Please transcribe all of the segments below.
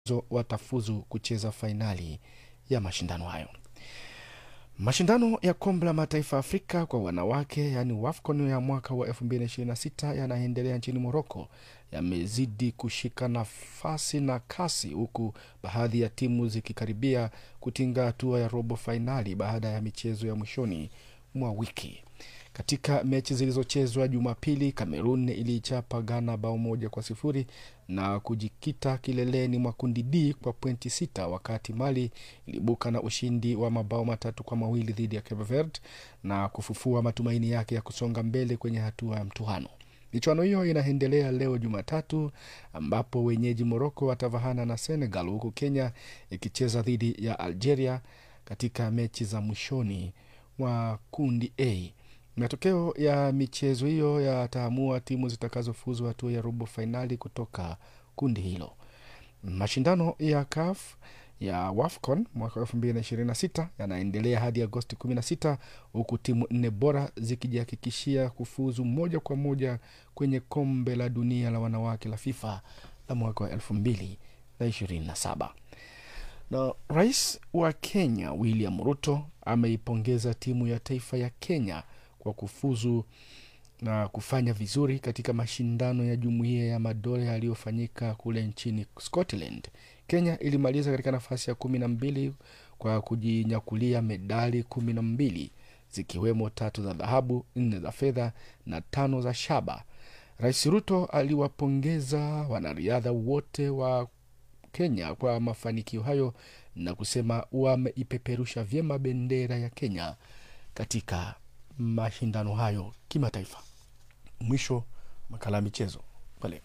watafuzu kucheza fainali ya mashindano hayo. Mashindano ya kombe la mataifa Afrika kwa wanawake yaani WAFCON ya mwaka wa 2026 yanaendelea nchini Moroko yamezidi kushika nafasi na kasi, huku baadhi ya timu zikikaribia kutinga hatua ya robo fainali baada ya michezo ya mwishoni mwa wiki. Katika mechi zilizochezwa Jumapili, Kamerun iliichapa Ghana bao moja kwa sifuri na kujikita kileleni mwa kundi D kwa pointi sita, wakati Mali ilibuka na ushindi wa mabao matatu kwa mawili dhidi ya Cape Verde na kufufua matumaini yake ya kusonga mbele kwenye hatua ya mtuhano. Michuano hiyo inaendelea leo Jumatatu, ambapo wenyeji Moroko watavahana na Senegal, huku Kenya ikicheza dhidi ya Algeria katika mechi za mwishoni mwa kundi A. Matokeo ya michezo hiyo yataamua timu zitakazofuzu hatua ya robo fainali kutoka kundi hilo. Mashindano ya CAF ya WAFCON mwaka 2026 yanaendelea hadi Agosti 16 huku timu nne bora zikijihakikishia kufuzu moja kwa moja kwenye kombe la dunia la wanawake la FIFA la mwaka wa 2027. Na rais wa Kenya William Ruto ameipongeza timu ya taifa ya Kenya kwa kufuzu na kufanya vizuri katika mashindano ya jumuiya ya madola yaliyofanyika kule nchini Scotland. Kenya ilimaliza katika nafasi ya kumi na mbili kwa kujinyakulia medali kumi na mbili zikiwemo tatu za dhahabu, nne za fedha na tano za shaba. Rais Ruto aliwapongeza wanariadha wote wa Kenya kwa mafanikio hayo na kusema wameipeperusha vyema bendera ya Kenya katika mashindano hayo kimataifa. Mwisho makala ya michezo kwa leo.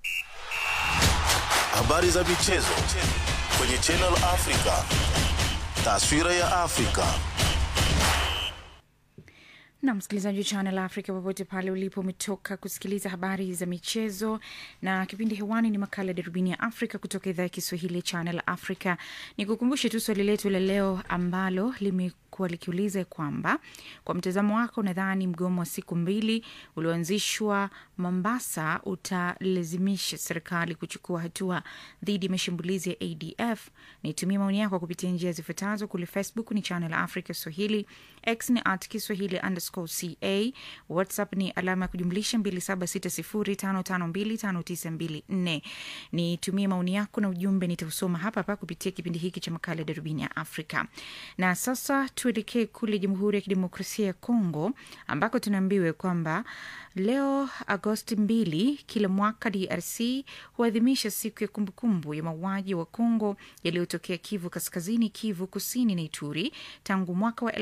Habari za michezo kwenye Channel Africa. Taswira ya Afrika. na msikilizaji wa Channel Africa popote pale ulipo, umetoka kusikiliza habari za michezo, na kipindi hewani ni makala ya darubini ya Afrika kutoka idhaa ya Kiswahili ya Channel Africa. Ni kukumbushe tu swali letu la leo ambalo limekuwa likiuliza kwamba kwa mtazamo wako, nadhani mgomo wa siku mbili ulioanzishwa Mombasa utalazimisha serikali kuchukua hatua dhidi ya mashambulizi ya ADF? Nitumie maoni yako kupitia njia zifuatazo. Kule Facebook ni Channel Africa Swahili, X ni at Kiswahili underscore ca, WhatsApp ni alama ya kujumlisha 2760552594. Nitumie maoni yako na ujumbe, nitausoma hapa hapa kupitia kipindi hiki cha makala ya darubini ya Afrika. Na sasa tuelekee kule Jamhuri ya Kidemokrasia ya Kongo ambako tunaambiwa kwamba leo Agosti mbili kila mwaka DRC huadhimisha siku ya kumbukumbu ya mauaji wa Kongo yaliyotokea Kivu Kaskazini, Kivu Kusini na Ituri tangu mwaka wa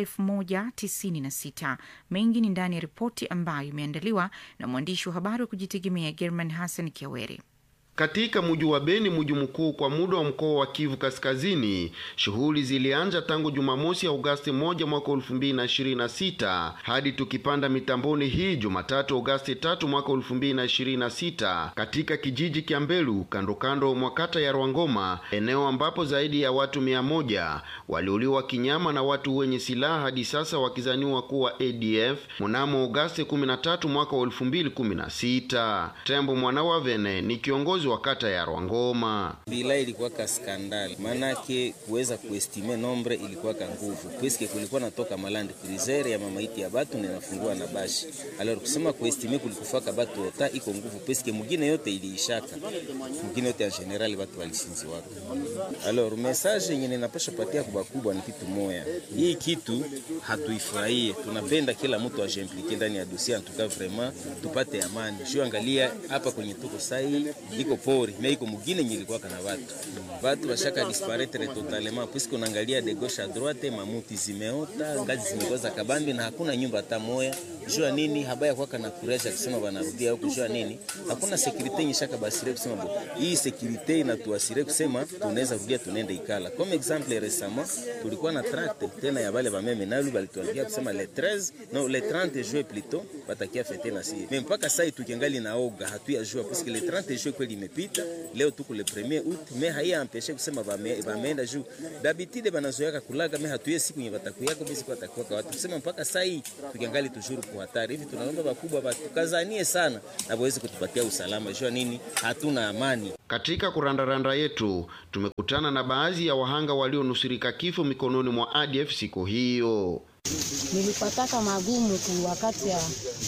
1996. Mengi ni ndani ya ripoti ambayo imeandaliwa na mwandishi wa habari wa kujitegemea German Hassan Kiaweri. Katika muji wa Beni, muji mkuu kwa muda wa mkoa wa Kivu Kaskazini, shughuli zilianza tangu Jumamosi ya Agosti moja mwaka elfu mbili na ishirini na sita hadi tukipanda mitamboni hii Jumatatu Agosti tatu mwaka elfu mbili na ishirini na sita katika kijiji kya Mbelu kando kando mwa kata ya Rwangoma, eneo ambapo zaidi ya watu mia moja waliuliwa kinyama na watu wenye silaha hadi sasa wakizaniwa kuwa ADF mnamo Agosti 13 mwaka wa 2016. Tembo mwana wa Vene ni kiongozi wa kata ya Rwangoma. Bila ilikuwa ka skandali, maanake kuweza kuestime nombre ilikuwa ka nguvu pweske kulikuwa natoka malandi cruiser ya mamaiti ya batu na inafungua na bashi alors kusema kuestime kulikufaka batu ota iko nguvu pweske mugine yote iliishaka mugine yote ya general batu walisinzi wako. Alors message yenye ninapasha patia kwa kubwa ni kitu moya, hii kitu hatuifurahie, tunapenda kila mtu ajimplike ndani ya dossier, antuka vraiment tupate amani. Juu angalia hapa kwenye tuko sai iko pori me iko mugine yenye ilikuwa kana watu watu washaka disparaître totalement puisque unaangalia de gauche à droite, mamuti zimeota, ngazi zimekoza kabambi na hakuna nyumba hata moya. Jua nini habaya kwa kana kuraja kusema wanarudia huko, jua nini hakuna securite yenye shaka basire kusema bo hii securite inatuasire kusema tunaweza rudia tunaenda ikala. Comme exemple récemment tulikuwa na tract tena ya bale bameme nalu balituambia kusema le 13 non le 30 juin plutôt batakia fete na si mais mpaka sasa tukiangali naoga hatu ya jua puisque le 30 juin kweli imepita, leo tuko le premier août, me haiya ampeshe kusema bame- bameenda juu dabitide banazoyaka kulaga me hatuye siku yenye batakuyaka bisi kwa takuwaka watu kusema mpaka saa hii tukiangali tushuru kwa hatari hivi. Tunaomba bakubwa batukazanie sana na waweze kutupatia usalama, jua nini, hatuna amani. Katika kurandaranda yetu tumekutana na baadhi ya wahanga walionusurika kifo mikononi mwa ADF siku hiyo. nilipataka magumu ku wakati ya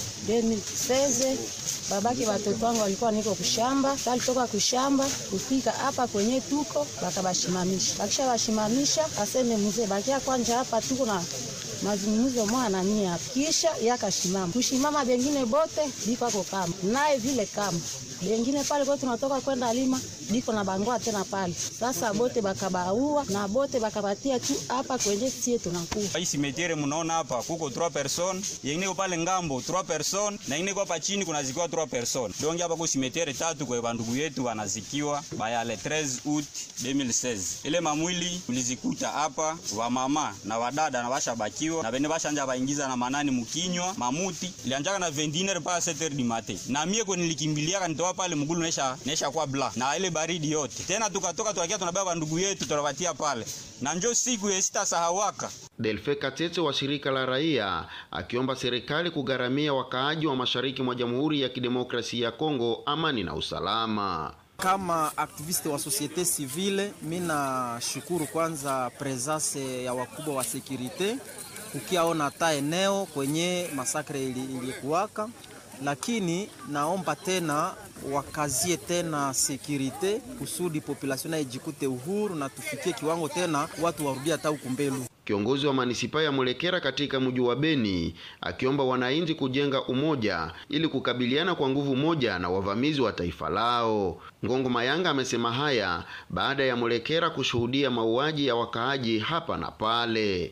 2016 babake watoto wangu walikuwa niko kushamba, salitoka kushamba kufika hapa kwenye tuko bakabashimamisha, bakisha bashimamisha aseme mzee bakia kwanja hapa tuko na mazungumzo mwa nani hapa, kisha yakashimama kushimama, bengine bote biko ako kama naye vile kama bengine pale kwa tunatoka kwenda lima biko na bangoa tena pale. Sasa bote bakabaua na bote bakabatia tu hapa kwenye sie tunakuwa hii simetiere mnaona hapa kuko 3 person yengine pale ngambo 3 person na ingine hapa chini kuna zikiwa 3 person donc hapa kwa simetiere tatu kwa bandugu yetu wanazikiwa bayale 13 août 2016 ile mamwili tulizikuta hapa wa mama na wadada na bashabakiwa na bene bashanja baingiza na manani mkinywa mamuti ilianjaka na 21 mpaka 7 du matin na mie kwa nilikimbiliaka nitoa pale mgulu nesha nesha kwa bla na ile baridi yote tena tukatoka tukakia tunabeba bandugu yetu tunawatia pale na njo siku ya sita sahawaka Delfe Katete wa shirika la raia akiomba serikali kugharamia wakaaji wa mashariki mwa Jamhuri ya Kidemokrasia ya Kongo amani na usalama. Kama aktiviste wa societe civile, mi nashukuru kwanza presence ya wakubwa wa sekurite ukiaona ta eneo kwenye masakre ili- ilikuwaka, lakini naomba tena wakazie tena sekurite kusudi population nayo ijikute uhuru na tufikie kiwango tena watu warudie hata huku mbelu. Kiongozi wa manisipaa ya Mulekera katika mji wa Beni akiomba wananchi kujenga umoja ili kukabiliana kwa nguvu moja na wavamizi wa taifa lao. Ngongo Mayanga amesema haya baada ya Mulekera kushuhudia mauaji ya wakaaji hapa na pale.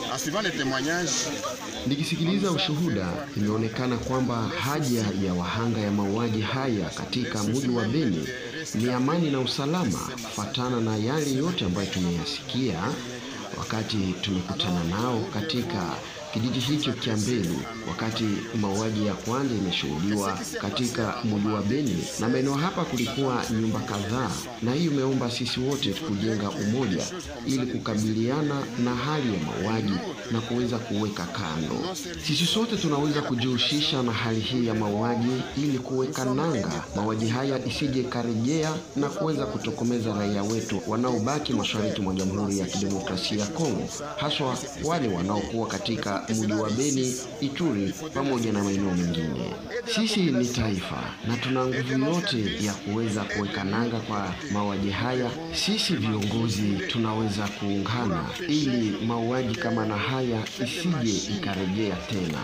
Nikisikiliza ushuhuda, imeonekana kwamba haja ya wahanga ya mauaji haya katika mji wa Beni ni amani na usalama, kufatana na yale yote ambayo tumeyasikia wakati tumekutana nao katika kijiji hicho cha Mbelu, wakati mauaji ya kwanza imeshuhudiwa katika mji wa Beni na maeneo hapa, kulikuwa nyumba kadhaa, na hiyo imeomba sisi wote kujenga umoja ili kukabiliana na hali ya mauaji na kuweza kuweka kando. Sisi sote tunaweza kujihusisha na hali hii ya mauaji ili kuweka nanga mauaji haya isije karejea na kuweza kutokomeza raia wetu wanaobaki mashariki mwa Jamhuri ya Kidemokrasia ya Kongo, haswa wale wanaokuwa katika mji wa Beni, Ituri pamoja na maeneo mengine. Sisi ni taifa na tuna nguvu yote ya kuweza kuweka nanga kwa mauaji haya. Sisi viongozi tunaweza kuungana ili mauaji kama na haya isije ikarejea tena.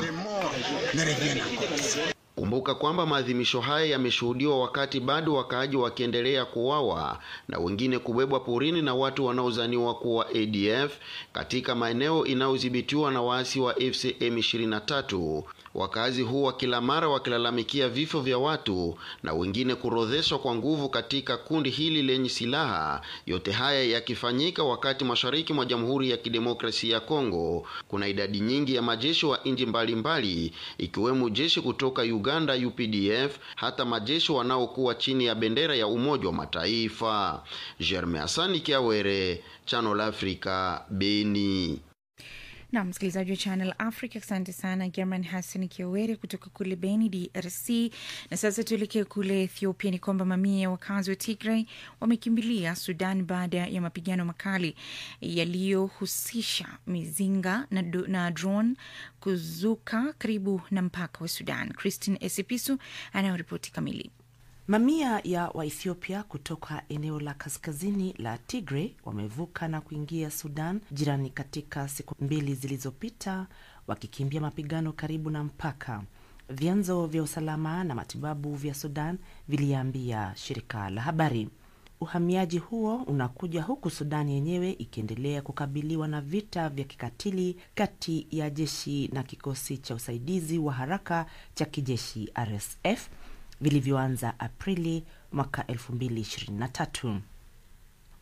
Kumbuka kwamba maadhimisho haya yameshuhudiwa wakati bado wakaaji wakiendelea kuwawa na wengine kubebwa porini na watu wanaozaniwa kuwa ADF katika maeneo inayodhibitiwa na waasi wa FCM 23. Wakazi huwa kila mara wakilalamikia vifo vya watu na wengine kurodheshwa kwa nguvu katika kundi hili lenye silaha. Yote haya yakifanyika wakati mashariki mwa Jamhuri ya Kidemokrasia ya Kongo kuna idadi nyingi ya majeshi wa nchi mbalimbali ikiwemo jeshi kutoka Uganda UPDF, hata majeshi wanaokuwa chini ya bendera ya Umoja wa Mataifa. Germain Asani Kiawere, Channel Africa, Beni. na msikilizaji wa Channel Africa, asante sana German Hassan Kiowere kutoka kule Beni, DRC. Na sasa tuelekee kule Ethiopia. Ni kwamba mamia ya wakazi wa Tigray wamekimbilia Sudan baada ya mapigano makali yaliyohusisha mizinga na, do- na drone kuzuka karibu na mpaka wa Sudan. Christine Esipisu anayoripoti kamili. Mamia ya Waethiopia kutoka eneo la kaskazini la Tigray wamevuka na kuingia Sudan jirani katika siku mbili zilizopita, wakikimbia mapigano karibu na mpaka. Vyanzo vya usalama na matibabu vya Sudan viliambia shirika la habari. Uhamiaji huo unakuja huku Sudan yenyewe ikiendelea kukabiliwa na vita vya kikatili kati ya jeshi na kikosi cha usaidizi wa haraka cha kijeshi RSF vilivyoanza Aprili mwaka 2023.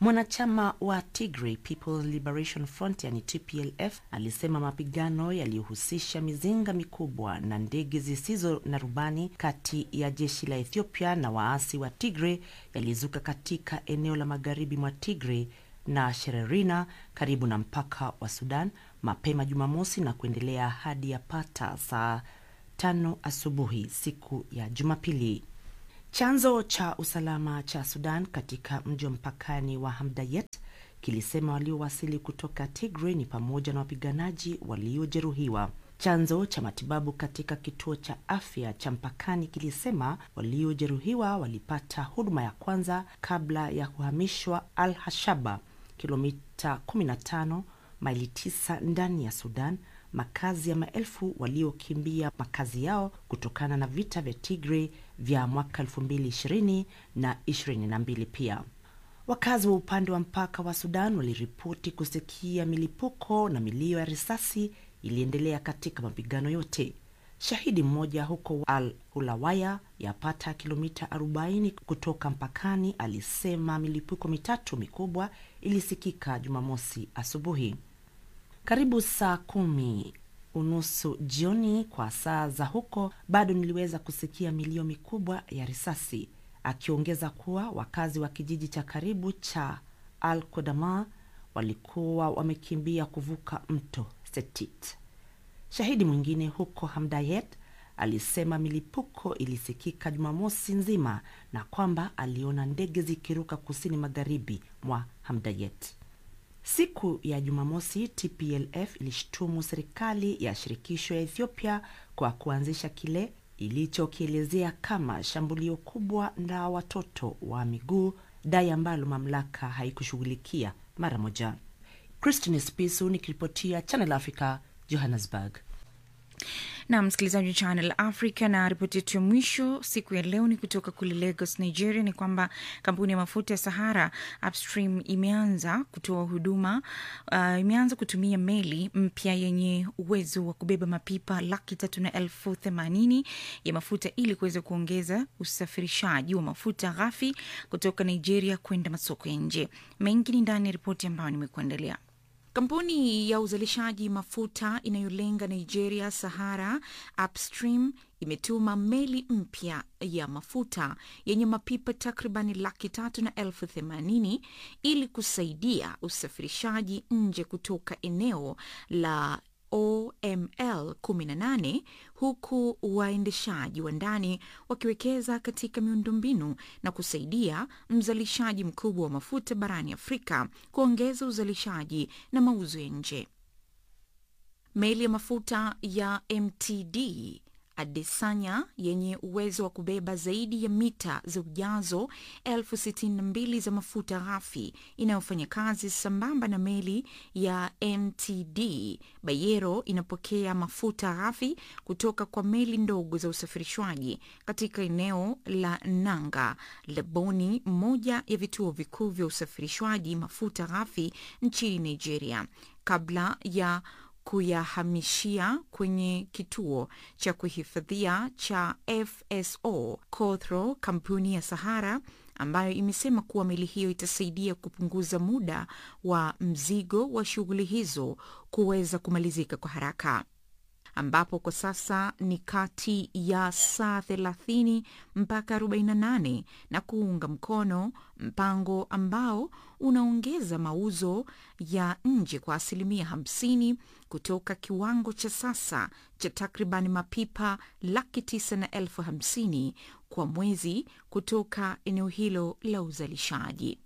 Mwanachama wa Tigray People's Liberation Front yani TPLF alisema mapigano yaliyohusisha mizinga mikubwa na ndege zisizo na rubani kati ya jeshi la Ethiopia na waasi wa Tigray yalizuka katika eneo la magharibi mwa Tigray na Shererina karibu na mpaka wa Sudan mapema Jumamosi na kuendelea hadi yapata saa tano asubuhi siku ya Jumapili. Chanzo cha usalama cha Sudan katika mji wa mpakani wa Hamdayet kilisema waliowasili kutoka Tigray ni pamoja na wapiganaji waliojeruhiwa. Chanzo cha matibabu katika kituo cha afya cha mpakani kilisema waliojeruhiwa walipata huduma ya kwanza kabla ya kuhamishwa Al Hashaba, kilomita 15 maili 9 ndani ya Sudan, makazi ya maelfu waliokimbia makazi yao kutokana na vita vya Tigray vya mwaka 2020 na 22 pia. Wakazi wa upande wa mpaka wa Sudan waliripoti kusikia milipuko na milio ya risasi iliendelea katika mapigano yote. Shahidi mmoja huko Al Hulawaya, yapata kilomita 40 kutoka mpakani, alisema milipuko mitatu mikubwa ilisikika Jumamosi asubuhi karibu saa kumi unusu jioni kwa saa za huko, bado niliweza kusikia milio mikubwa ya risasi, akiongeza kuwa wakazi wa kijiji cha karibu cha Al Kodama walikuwa wamekimbia kuvuka mto Setit. Shahidi mwingine huko Hamdayet alisema milipuko ilisikika Jumamosi nzima na kwamba aliona ndege zikiruka kusini magharibi mwa Hamdayet. Siku ya Jumamosi, TPLF ilishtumu serikali ya shirikisho ya Ethiopia kwa kuanzisha kile ilichokielezea kama shambulio kubwa la watoto wa miguu, dai ambalo mamlaka haikushughulikia mara moja. Christine Spisu nikiripotia Channel Africa, Johannesburg. na msikilizaji wa Channel Africa. Na ripoti yetu ya mwisho siku ya leo ni kutoka kule Lagos, Nigeria, ni kwamba kampuni ya mafuta ya Sahara Upstream imeanza kutoa huduma uh, imeanza kutumia meli mpya yenye uwezo wa kubeba mapipa laki tatu na elfu themanini ya mafuta ili kuweza kuongeza usafirishaji wa mafuta ghafi kutoka Nigeria kwenda masoko ya nje. Mengi ni ndani ya ripoti ambayo nimekuandalia. Kampuni ya uzalishaji mafuta inayolenga Nigeria, Sahara Upstream, imetuma meli mpya ya mafuta yenye mapipa takribani laki tatu na elfu themanini ili kusaidia usafirishaji nje kutoka eneo la OML 18 huku waendeshaji wa ndani wakiwekeza katika miundombinu na kusaidia mzalishaji mkubwa wa mafuta barani Afrika kuongeza uzalishaji na mauzo ya nje. Meli ya mafuta ya MTD Adesanya yenye uwezo wa kubeba zaidi ya mita za ujazo elfu sitini na mbili za mafuta ghafi inayofanya kazi sambamba na meli ya MTD Bayero inapokea mafuta ghafi kutoka kwa meli ndogo za usafirishwaji katika eneo la Nanga Leboni, moja ya vituo vikuu vya usafirishwaji mafuta ghafi nchini Nigeria kabla ya kuyahamishia kwenye kituo cha kuhifadhia cha FSO Cothro. Kampuni ya Sahara ambayo imesema kuwa meli hiyo itasaidia kupunguza muda wa mzigo wa shughuli hizo kuweza kumalizika kwa haraka ambapo kwa sasa ni kati ya saa 30 mpaka 48 na kuunga mkono mpango ambao unaongeza mauzo ya nje kwa asilimia 50 kutoka kiwango cha sasa cha takriban mapipa laki tisa na elfu hamsini kwa mwezi kutoka eneo hilo la uzalishaji.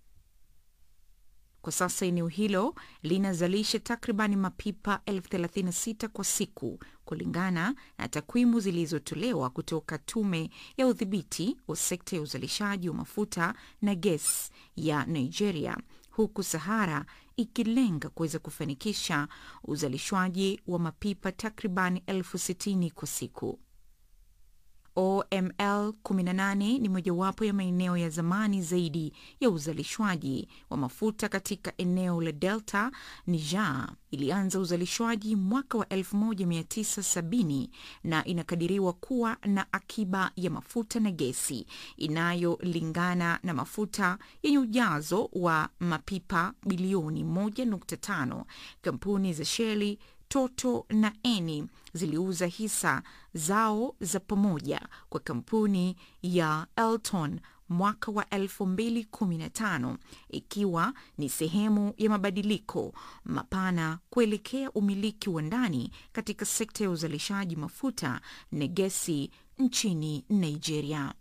Kwa sasa eneo hilo linazalisha takribani mapipa elfu thelathini na sita kwa siku kulingana na takwimu zilizotolewa kutoka Tume ya Udhibiti wa Sekta ya Uzalishaji wa Mafuta na Gesi ya Nigeria, huku Sahara ikilenga kuweza kufanikisha uzalishwaji wa mapipa takribani elfu sitini kwa siku. OML 18 ni mojawapo ya maeneo ya zamani zaidi ya uzalishwaji wa mafuta katika eneo la Delta. Niger ilianza uzalishwaji mwaka wa 1970 na inakadiriwa kuwa na akiba ya mafuta na gesi inayolingana na mafuta yenye ujazo wa mapipa bilioni 1.5. Kampuni za Shell Toto na Eni ziliuza hisa zao za pamoja kwa kampuni ya Elton mwaka wa 2015 ikiwa ni sehemu ya mabadiliko mapana kuelekea umiliki wa ndani katika sekta ya uzalishaji mafuta na gesi nchini Nigeria.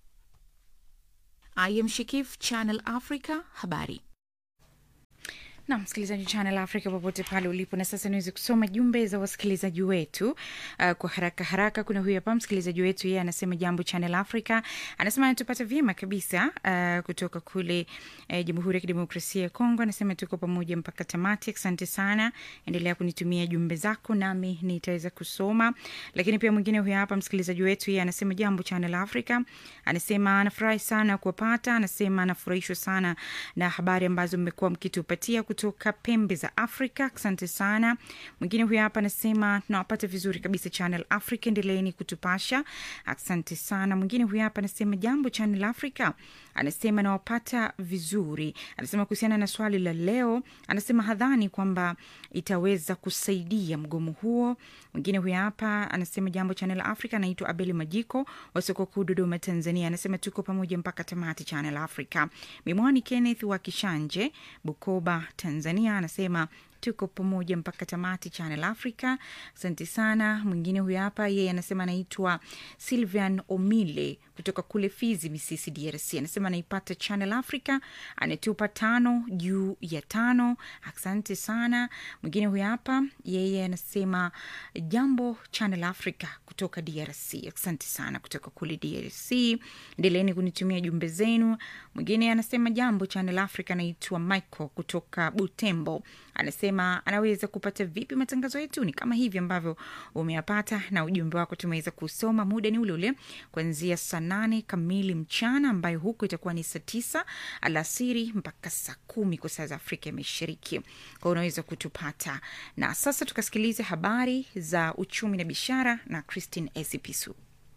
I am Shikif, Channel Africa, habari na msikilizaji Channel Africa popote pale ulipo. Na sasa niweze kusoma jumbe za wasikilizaji wetu uh, kwa haraka haraka. Kuna huyu hapa msikilizaji wetu, yeye anasema jambo Channel Africa, anasema anatupata vyema kabisa uh, kutoka kule uh, Jamhuri ya Kidemokrasia ya Kongo. Anasema tuko pamoja mpaka tamati. Asante sana, endelea kunitumia jumbe zako nami nitaweza kusoma. Lakini pia mwingine huyu hapa msikilizaji wetu, yeye anasema jambo Channel Africa, anasema anafurahi sana kuwapata, anasema anafurahishwa sana na habari ambazo mmekuwa mkitupatia kutoka pembe za Afrika. Asante sana. Mwingine huyu hapa anasema tunawapata vizuri kabisa Channel Africa, endeleeni kutupasha. Asante sana. Mwingine huyu hapa anasema jambo Channel Africa, anasema nawapata vizuri. Anasema kuhusiana na swali la leo, anasema hadhani kwamba itaweza kusaidia mgomo huo. Mwingine huyu hapa anasema jambo Channel Africa, anaitwa Abeli Majiko wa soko kuu Dodoma, Tanzania. Anasema tuko pamoja mpaka tamati Channel Africa. Mimwani Kenneth wa Kishanje, Bukoba, Tanzania anasema tuko pamoja mpaka tamati Channel Africa. Asante sana. Mwingine huyu hapa yeye anasema anaitwa Silvian Omile kutoka kule Fizi, Misisi, DRC. Anasema anaipata Channel Africa, anatupa tano juu ya tano. Asante sana. Mwingine huyu hapa yeye anasema jambo Channel Africa kutoka DRC. Asante sana kutoka kule DRC, endeleeni kunitumia jumbe zenu. Mwingine anasema jambo Channel Africa, anaitwa Michael kutoka Butembo anasema anaweza kupata vipi matangazo yetu? Ni kama hivi ambavyo umeyapata na ujumbe wako tumeweza kusoma. Muda ni ule ule kuanzia saa nane kamili mchana, ambayo huko itakuwa ni saa tisa alasiri mpaka saa kumi kwa saa za Afrika ya Mashariki, kwa unaweza kutupata. Na sasa tukasikilize habari za uchumi na biashara na Christine Esipisu.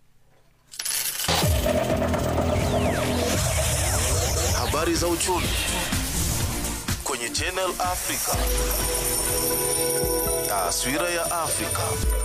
Habari za uchumi kwenye Channel Africa. Taswira ya Afrika.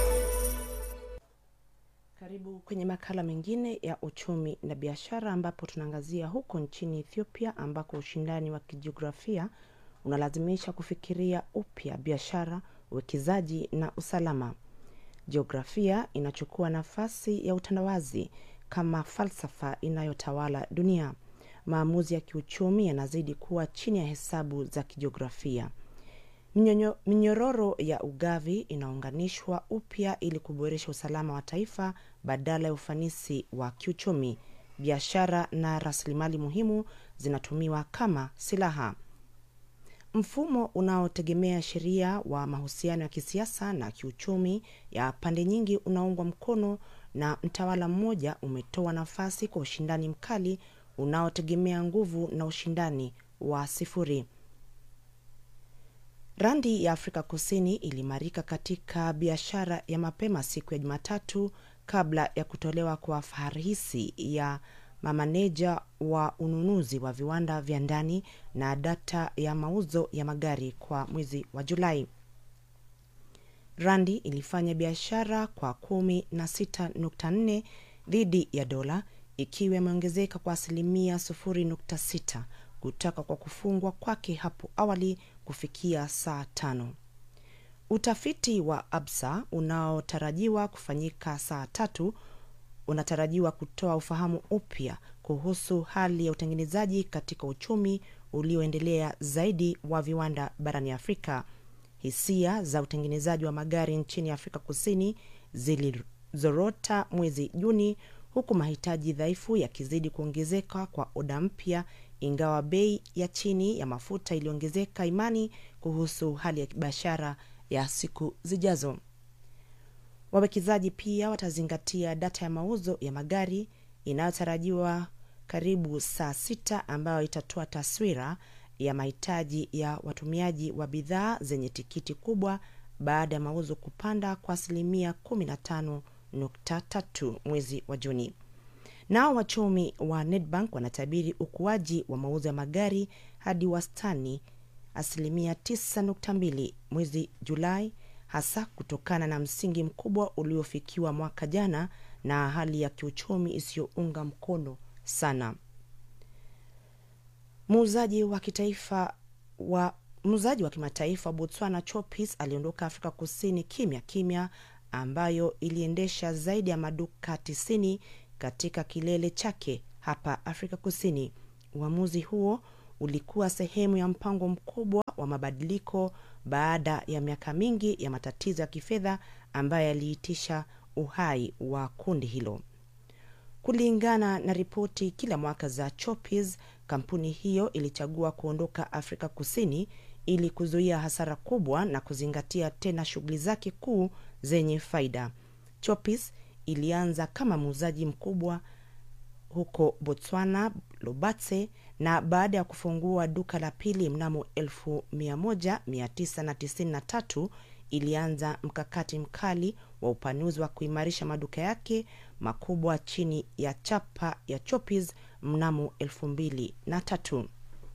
Karibu kwenye makala mengine ya uchumi na biashara, ambapo tunaangazia huko nchini Ethiopia ambako ushindani wa kijiografia unalazimisha kufikiria upya biashara, uwekezaji na usalama. Jiografia inachukua nafasi ya utandawazi kama falsafa inayotawala dunia. Maamuzi ya kiuchumi yanazidi kuwa chini ya hesabu za kijiografia. Minyonyo- minyororo ya ugavi inaunganishwa upya ili kuboresha usalama wa taifa badala ya ufanisi wa kiuchumi. Biashara na rasilimali muhimu zinatumiwa kama silaha. Mfumo unaotegemea sheria wa mahusiano ya kisiasa na kiuchumi ya pande nyingi unaungwa mkono na mtawala mmoja umetoa nafasi kwa ushindani mkali unaotegemea nguvu na ushindani wa sifuri. Randi ya Afrika Kusini ilimarika katika biashara ya mapema siku ya Jumatatu kabla ya kutolewa kwa faharisi ya mamaneja wa ununuzi wa viwanda vya ndani na data ya mauzo ya magari kwa mwezi wa Julai. Randi ilifanya biashara kwa kumi na sita nukta nne dhidi ya dola ikiwa imeongezeka kwa asilimia sufuri nukta sita kutoka kwa kufungwa kwake hapo awali kufikia saa tano. Utafiti wa Absa unaotarajiwa kufanyika saa tatu unatarajiwa kutoa ufahamu upya kuhusu hali ya utengenezaji katika uchumi ulioendelea zaidi wa viwanda barani Afrika. Hisia za utengenezaji wa magari nchini Afrika Kusini zilizorota mwezi Juni, huku mahitaji dhaifu yakizidi kuongezeka kwa oda mpya, ingawa bei ya chini ya mafuta iliongezeka imani kuhusu hali ya biashara ya siku zijazo. Wawekezaji pia watazingatia data ya mauzo ya magari inayotarajiwa karibu saa sita ambayo itatoa taswira ya mahitaji ya watumiaji wa bidhaa zenye tikiti kubwa baada ya mauzo kupanda kwa asilimia 15.3 mwezi wa Juni. Nao wachumi wa Nedbank wanatabiri ukuaji wa mauzo ya magari hadi wastani asilimia 9.2 mwezi Julai, hasa kutokana na msingi mkubwa uliofikiwa mwaka jana na hali ya kiuchumi isiyounga mkono sana. Muuzaji wa kitaifa wa muuzaji wa kimataifa wa Botswana Chopis aliondoka Afrika Kusini kimya kimya, ambayo iliendesha zaidi ya maduka 90 katika kilele chake hapa Afrika Kusini. Uamuzi huo ulikuwa sehemu ya mpango mkubwa wa mabadiliko baada ya miaka mingi ya matatizo ya kifedha ambayo yaliitisha uhai wa kundi hilo. Kulingana na ripoti kila mwaka za Chopis, kampuni hiyo ilichagua kuondoka Afrika Kusini ili kuzuia hasara kubwa na kuzingatia tena shughuli zake kuu zenye faida. Chopis ilianza kama muuzaji mkubwa huko Botswana, Lobatse, na baada ya kufungua duka la pili mnamo 1993 ilianza mkakati mkali wa upanuzi wa kuimarisha maduka yake makubwa chini ya chapa ya Chopis mnamo 2003.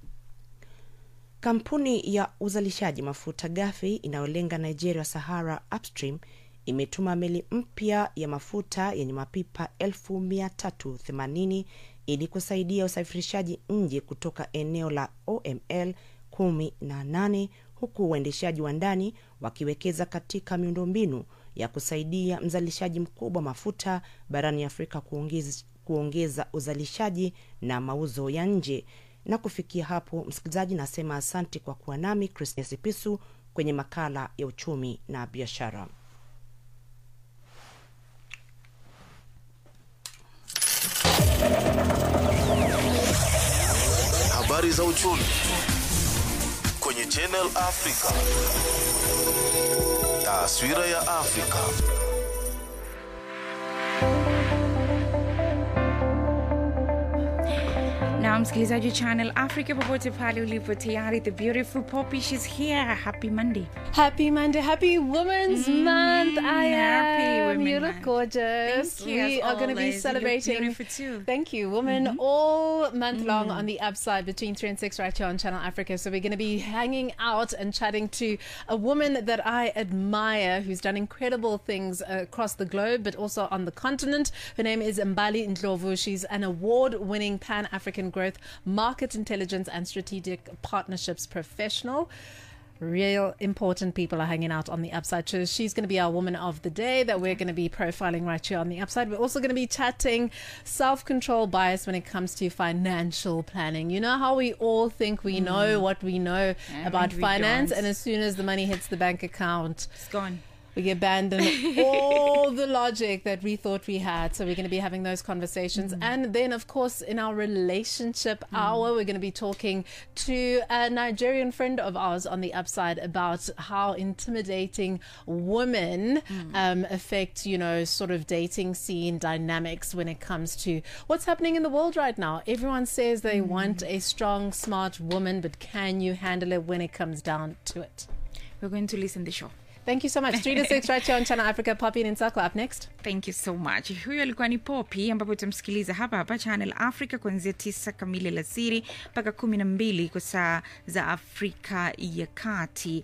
Kampuni ya uzalishaji mafuta ghafi inayolenga Nigeria Sahara Upstream imetuma meli mpya ya mafuta yenye mapipa 380 ili kusaidia usafirishaji nje kutoka eneo la OML 18 huku uendeshaji wa ndani wakiwekeza katika miundombinu ya kusaidia mzalishaji mkubwa wa mafuta barani Afrika kuongeza, kuongeza uzalishaji na mauzo ya nje. Na kufikia hapo, msikilizaji, nasema asante kwa kuwa nami Christine Sipisu kwenye makala ya uchumi na biashara. Habari za uchumi kwenye Channel Africa. Taswira ya Afrika. na msikilizaji wa channel africa popote pale ulipo tayari the beautiful poppy she's here happy monday Happy Monday, happy Women's Month. I happy am. Women you look Month. gorgeous. Thank you, we as are going to be always. You look celebrating. beautiful too. Thank you, women, all month long on the upside between three and six right here on Channel Africa. So we're going to be hanging out and chatting to a woman that I admire, who's done incredible things across the globe, but also on the continent. Her name is Mbali Ndlovu. She's an award-winning Pan-African growth, market intelligence, and strategic partnerships professional. Real important people are hanging out on the upside. So she's going to be our woman of the day that we're going to be profiling right here on the upside. We're also going to be chatting self control bias when it comes to financial planning. You know how we all think we know what we know And about we finance, don't. and as soon as the money hits the bank account, it's gone we abandon all the logic that we thought we had. So we're going to be having those conversations. And then, of course, in our relationship hour, we're going to be talking to a Nigerian friend of ours on the upside about how intimidating women um, affect, you know, sort of dating scene dynamics when it comes to what's happening in the world right now. Everyone says they want a strong, smart woman, but can you handle it when it comes down to it? we're going to listen the show Thank you so much. 3 to 6 right here on Channel Africa. Poppy and Insakla up next. thank you so much huyo alikuwa ni popi ambapo utamsikiliza hapa hapa channel africa kuanzia tisa kamili alasiri mpaka kumi na mbili kwa saa za afrika ya kati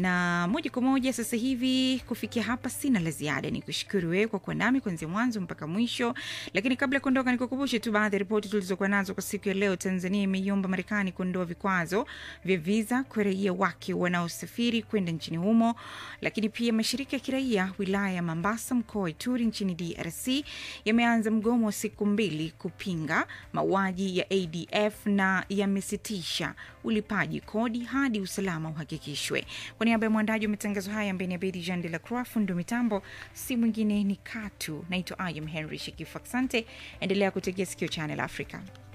na moja kwa moja sasa hivi kufikia hapa sina la ziada ni kushukuru wewe kwa kuwa nami kuanzia mwanzo mpaka mwisho lakini kabla ya kuondoka nikukumbushe tu baadhi ya ripoti tulizokuwa nazo kwa siku ya leo tanzania imeiomba marekani kuondoa vikwazo vya viza kwa raia wake wanaosafiri kwenda nchini humo lakini pia mashirika ya kiraia wilaya ya Mombasa, mkoa wa Ituri nchini DRC yameanza mgomo wa siku mbili kupinga mauaji ya ADF na yamesitisha ulipaji kodi hadi usalama uhakikishwe. Kwa niaba ya mwandaji wa matangazo haya ambaye ni Abedi Jean de la Croix, fundo mitambo si mwingine ni Katu. Naitwa Ayam Henry Shekifu. Asante, endelea kutegea sikio Channel Africa.